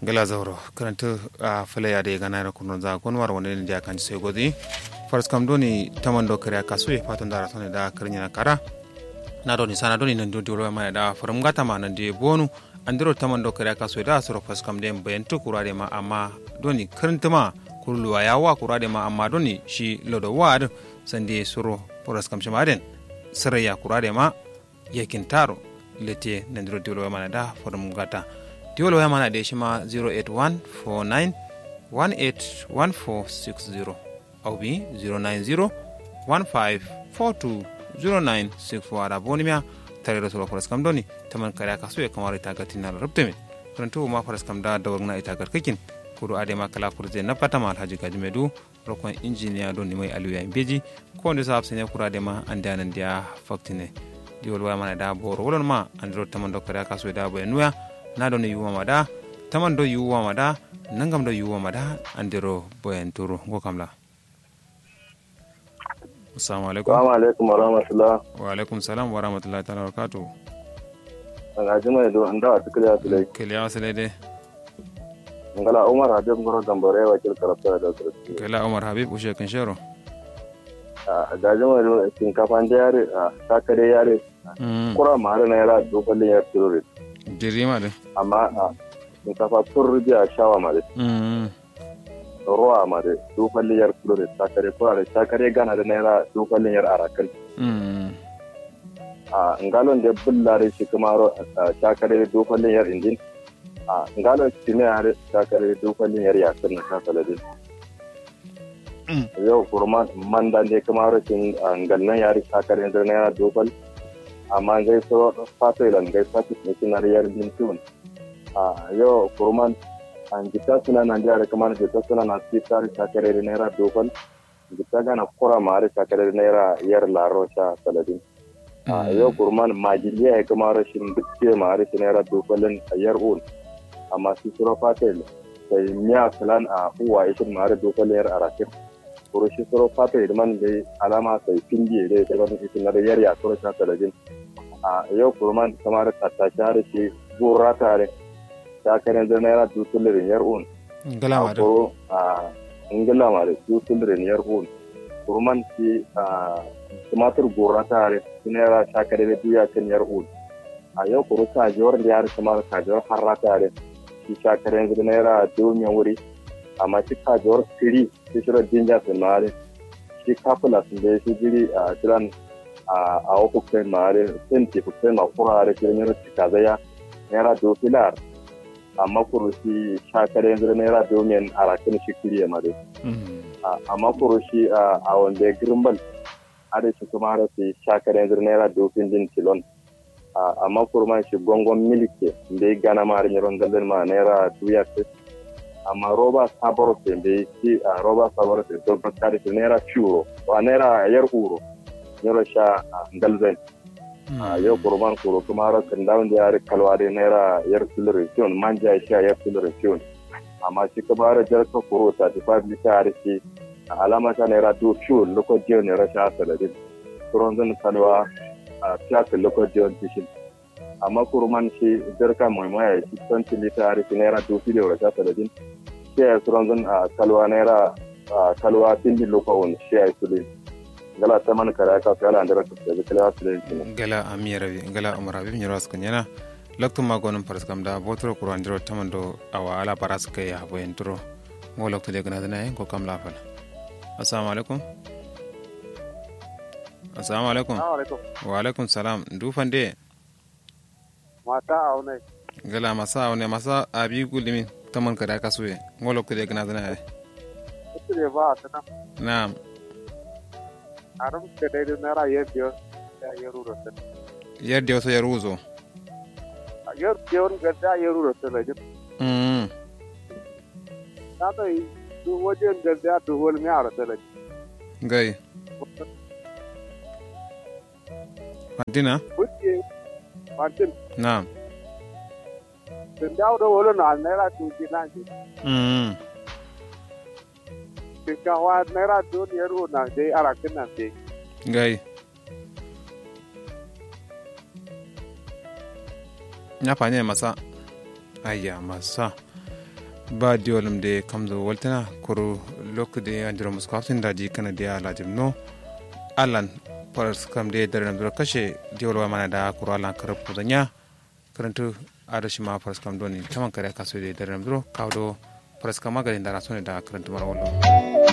ngala zauro karanta a falaya da ya gana da kunun za gonwar wani ne da kan sai godi fars kam doni taman do kare ka so e fatan da rasane da karnya na kara na doni sana doni nan do dole mai da farum gata ma nan de bonu andiro taman do kare ka so da soro fars kam den bayan to kurare ma amma doni karanta ma kurluwa ya wa kurare ma amma doni shi lodo wad sande soro fars kam shamaden siraya kurare ma yakin taro lete nan diro dole mai da farum gata diwol waya mana da shi ma 08149181460 au bi 09015420964 da boni miya tare da solo faras kam doni taman kare aka so ya kamar ita ga tinar rubta min karanto ma faras kam da da na ita garkakin kudu ade ma kala kurze na fata ma alhaji gaji medu rokon injiniya don ni mai aliyu ya beji ko wanda sa hafsa ne kura ade ma an da nan da faktine diwol waya mana da boro wolon ma an dro taman do kare aka so da bayan nuya na ɗo no yuwama ɗa taman ɗo yuwama ɗa nangam ɗo yuwama ɗa andiro boyen turu go kam la assalamu alaikum Assalamu alaikum wa rahmatullah. wa alaikum salam wa rahmatullahi ta'ala wa barakatuh Daga jima da an dawa tukuli a tulai. keliya wasale de Ngala Umar Habib Ngoro Gambare wa kil karafta da sarki. kela umar habib ushe kan shero Ga jima da shinkafa da yare a sakare yare. mm Kura ma har na yara dokalin yar tururi. dirima de Amma a shinkafa tururi a shawa ma da mm ruwa ma da dokalin yar tururi sakare kura da sakare gana da naira dokalin yar arakan. mm A ngalon da bullare shi kuma ro a sakare dokalin yar indin. A ngalon shi ne har sakare dokalin yar yakin na sasaladin. yau kurma manda ne kuma rashin gannan yari sakar yanzu na yana dokal amma gai so fato ilan gai fato ne kina riyar bin tun a yau kurman an gita suna nan jihar kamar gita suna na sitar sakar yanzu na yana dokal gita gana kura ma hari sakar yanzu na yana yar laro sha saladin a yau kurman majiliya ya kuma rashin dukke ma hari na yana dokalin yar un amma su suro fato sai miya filan a uwa ishin ma hari dokalin yar arakin kurushi soro fata idman da alama sai pindi da ya wani isin na da yar ya soro ta talabin a yau kurman kamar tatta share shi gurra tare ta kare da naira dutulirin yar un gala ma a da kuro a ingila ma da dutulirin yar un kurman shi a tumatur gurra tare shi naira ta kare da duya kan yar un a yau kuro kajiyar da yar kamar kajiyar harra tare shi ta kare da naira dumiyan wuri amma shi kajiyar firi shi shirar jinja sun mare shi kafula sun da shi jiri a shiran a wakukkai mare sun ce kukai ma kurare shi ne rasu kazaya naira do filar amma kuru shi shakare yanzu naira domin a rakin shi kiriya mare mm amma kuru shi a wanda ya grimbal ada shi kuma rasu shakare yanzu naira dofin din tilon amma kuru ma shi gongon milike da ya gana ma harin yaron dalilin ma naira duya amma roba sabaro te be si a roba sabaro te do bakari te naira ciuro wa naira yar uro nyoro sha ngalzen a yau kurban kuro kuma har kan dawon da yare kalwa da naira yar sulurisiyon manja sha yar sulurisiyon amma shi kuma har jar ka kuro ta ti fa bi ta har shi alama ta naira do ciwo lokacin ne rasha saladin kuron zan kalwa a fiyafi lokacin tishin amma kurman shi zarka mai maya shi tsanci lita har shi naira dofi da rasha saladin shi ya suran zan a kalwa naira a kalwa tindi lokawun shi ya yi sule gala ta man kara ka kala da raka da kala su da shi gala amira bi gala umar habib nyoro askan yana lokto ma gonon faras kam da botro kuro andiro taman do awa ala paras kai ya boyen turo mo lokto de gana na ko kam la fal assalamu alaikum assalamu alaikum alaikum wa alaikum salam du fande mata aune gala masa ne masa abi gulimi taman kada kasuye mo lokto de gana na ita ne ba ta nan na'am arum ke dai da nara yer dio ya yeru ro ta yadda wasu ya ruzo yer dio ga da yeru ro ta la jin mm ta to yi du wajen ga da du hol mi ara ta la gai Fantina? kuke martin Na'am. den dawo da wolo na nara tu ji na ji Mm. ke ka wa nara du yeru na dai ara kin nan dai Gai. Nyafanye masa. Aya masa. ba diolum de kamzo waltana kuru lokde andiro muskaftin daji kana dia lajim no alan paras kam de dare namdiro kashe diolwa mana da kuru alan karab kudanya karantu adashi ma paras kam doni taman kare kaso de dare namdiro kawdo paras kam magani da rasone da karantu mara wallo